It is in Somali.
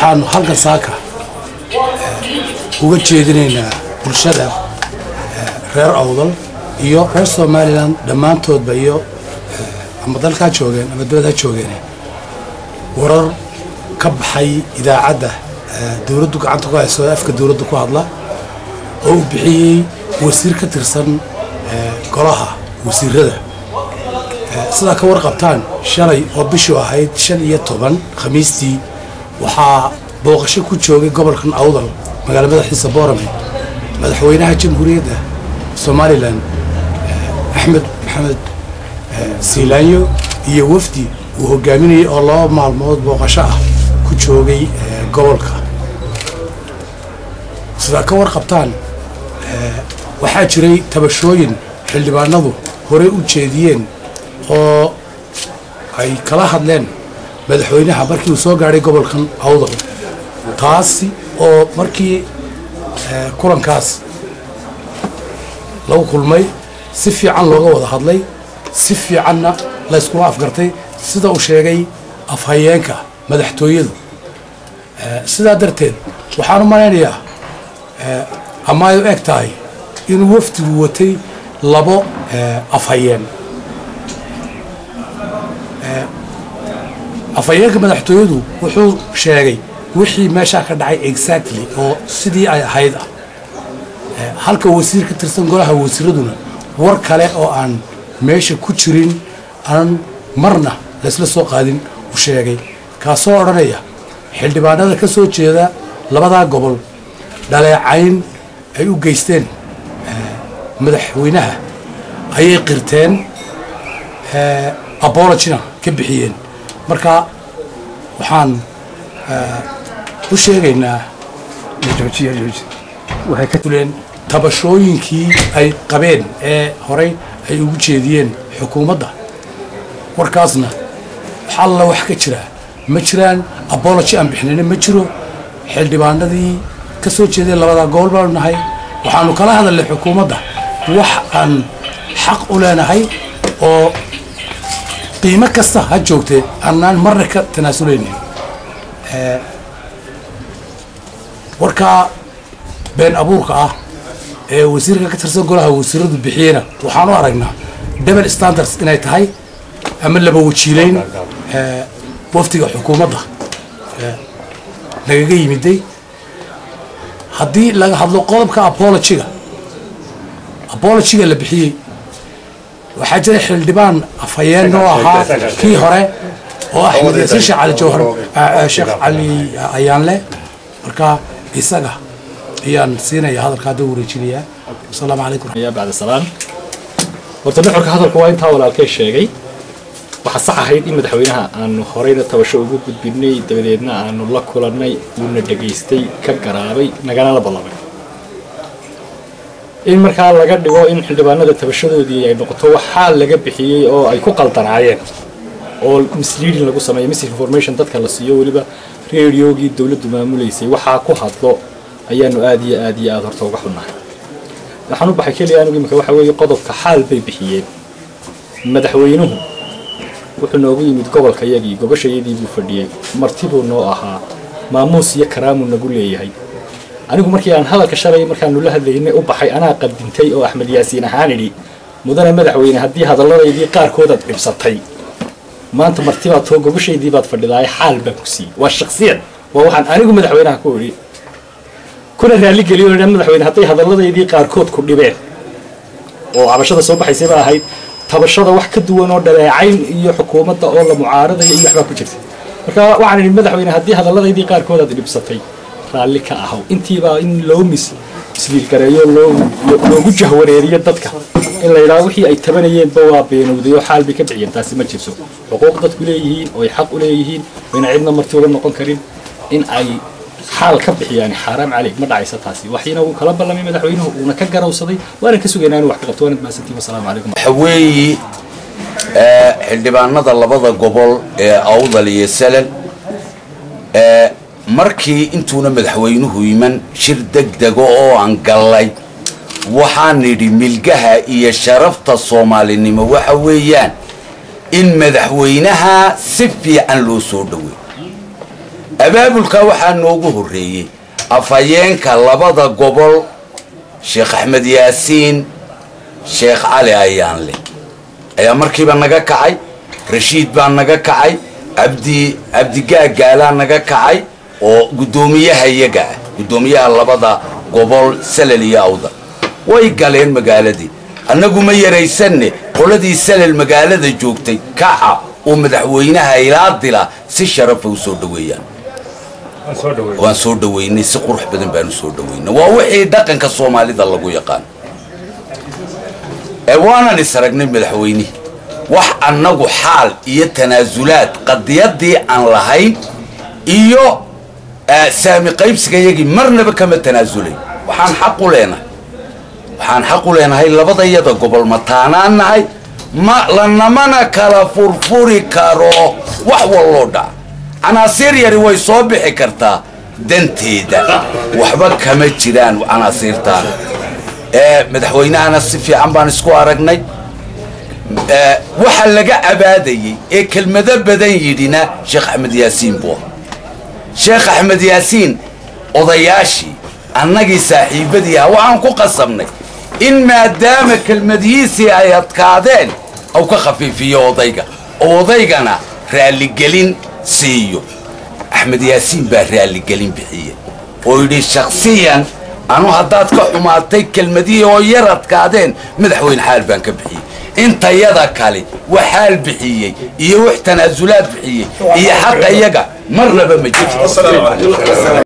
waxaanu halkan saaka uga jeedinaynaa bulshada reer awdal iyo reer somalilan dhammaantoodba iyo ama dalkaa joogeen ama dibad ha joogeen warar ka baxay idaacadda dowladdu gacanta ku hayso afka dowladda ku hadla oo uu bixiyey wasiir ka tirsan golaha wasiirada sidaa ka warqabtaan shalay oo bishuu ahayd shan iyo toban khamiistii waxaa booqasho ku joogay gobolkan awdal magaala madaxiisa boorame madaxweynaha jamhuuriyadda somalilan axmed maxamed siilaanyo iyo wafdi uu hogaaminayay oo laba maalmood booqasho ah ku joogay gobolka sidaa ka warqabtaan waxaa jiray tabashooyin xildhibaanadu horey u jeediyeen oo ay kala hadleen madaxweynaha markii uu soo gaadhay gobolkan awdal taasi oo markii kulankaas lagu kulmay si fiican looga wada hadlay si fiicanna layskula afgartay sida uu sheegay afhayeenka madaxtooyadu sidaa darteed waxaan u malaynayaa ama ay u eg tahay inuu wafdigu watay labo afhayeen afhayeenka madaxtooyadu wuxuu sheegay wixii meeshaa ka dhacay exactly oo sidii ay ahayd ah halka wasiir ka tirsan golaha wasiiraduna war kale oo aan meesha ku jirin aan marna laysla soo qaadin u sheegay kaasoo odhanaya xildhibaanada ka soo jeeda labadaa gobol dhaleecayn ay u geysteen madaxweynaha ayay qirteen abologina ka bixiyeen marka waxaan u sheegaynaa waxay ka tuleen tabashooyinkii ay qabeen ee horey ay ugu jeediyeen xukuumadda warkaasna wax alla wax ka jira ma jiraan abology aan bixinayna ma jiro xildhibaanadii ka soo jeedeen labadaa gobol baanu nahay waxaanu kala hadalnay xukuumadda wax aan xaq u leenahay oo qiimo kasta ha joogtee aanaan marna ka tanaasuleynin warkaa been abuurka ah ee wasiirka ka tirsan golaha wasiiradu bixiyeyna waxaan u aragnaa double standards inay tahay ama laba wajiileyn wafdiga xukuumadda nagaga yimiday haddii laga hadlo qodobka apologiga apologiga la bixiyey waxaa jira xildhibaan afhayeen oo ahaa kii hore oo axmed yaasiin sheekh cali jawhar sheekh cali ayaanle marka isaga ayaan siinaya hadalka hadda wareejinayaa asalaamu calaykum يا بعد السلام horta nuxurka hadalku waa intaa walaalkay sheegay waxaa sax ahayd in madaxweynaha aanu horeyna tabasho ugu gudbinay dabadeedna aanu la kulannay uuna dhegaystay ka garaabay nagana la ballamay in markaa laga dhigo in xildhibaanada tabashadoodii ay noqoto waxaa laga bixiyey oo ay ku qaldanaayeen oo misleading lagu sameeyo misinformation dadka la siiyo weliba radiogii dowladdu maamulaysay waxaa ku hadlo ayaanu aad iyo aad iyo aad horta uga xunnahay waxaan u baxay keliya anigu imika waxa weeye qodobka xaal bay bixiyeen madaxweynuhu wuxuu noogu yimid gobolka yagii gobashayadii buu fadhiyey martibuu noo ahaa maamuus iyo karaamuu nagu leeyahay anigu markii aan hadalka shalay markaanu la hadlaynay u baxay anaa qadintay oo axmed yaasiin ahaan idhi mudane madaxweyne haddii hadalladaydii qaarkood aad dhibsatay maanta martibaad too gobashaydii baad fadhidaaye xaal baan ku siiyey waa shaksiyad waa waxaan anigu madaxweynaha ku idhi kuna raalligeliyo idhan madaxweyne hadday hadalladaydii qaarkood ku dhibeen oo cabashada soo baxaysay baa ahayd tabashada wax ka duwan oo dhaleecayn iyo xukuumadda oo la mucaaradaya iyo waxbaa ku jirta marka waxaan idhi madaxweyne haddii hadalladaydii qaarkood aad dhibsatay raalli ka ahaw intiibaa in loo mis isliilgareeyo loo loogu jahwareeriyo dadka in la yidhaho wixii ay tabanayeenba waa beenowday oo xaal bay ka bixiyeen taasi ma jirto xuquuq dadku leeyihiin oo ay xaq u leeyihiin wayna cidna marti uga noqon karin in ay xaal ka bixiyaan xaaraam caleyg ma dhacaysa taasi waxina uu kala ballamay madaxweynuhu uuna ka garawsaday waana ka sugaynaa inuu wax ka qabto waanad mahadsantiin wasalaamu calaykum waxa weeye xildhibaanada labada gobol ee awdal iyo salen markii intuuna madaxweynuhu iman shir degdego oo aan gallay waxaan nidhi milgaha iyo sharafta soomaalinimo waxa weeyaan in madaxweynaha si fiican loo soo dhowey abaabulka waxaa noogu horreeyey afhayeenka labada gobol sheekh axmed yaasiin sheekh cali ayaanle ayaa markiiba naga kacay rashiid baa naga kacay cabdi cabdigaagaalaa naga kacay oo guddoomiyaha iyaga ah guddoomiyaha labada gobol salel iyo awda way galeen magaaladii annagu ma yaraysanne qoladii salel magaalada joogtay kaca oo madaxweynaha ilaa dila si sharafa u soo dhoweeyaan waan soo dhoweynay si qurux badan baanu soo dhoweynay waa wixii dhaqanka soomaalida lagu yaqaan ee waanan is aragnay madaxweynihii wax annagu xaal iyo tanaasulaad qadiyadii aan lahayn iyo saami qaybsiga yagii marnaba kama tanaasulay waxaan xaq u leenahay waxaan xaq u leenahay labadayada gobol mataanaan nahay ma lanamana kala furfuri karo wax walloo dhaca canaasiir yari way soo bixi kartaa danteeda waxba kama jiraan canaasiirtaan madaxweynahana si fiican baan isku aragnay waxa laga abaadayey ee kelmado badan yidhina sheekh axmed yaasiin buu sheekh axmed yaasiin odayaashii annagii saaxiibadii ah waxaan ku qasabnay in maadaama kelmadihiisii ay adkaadeen au ka khafiifiyo odayga oo odaygana raalligelin siiyo axmed yaasiin baa raalligelin bixiye oo yidhi shaksiyan anu haddaad ka xumaatay kelmadihii oo yar adkaadeen madaxweyne xaal baan ka bixiyey intayada kale wax xaal bixiyey iyo wax tanaasulaad bixiyey iyo xaqa iyaga marnaba ma jirto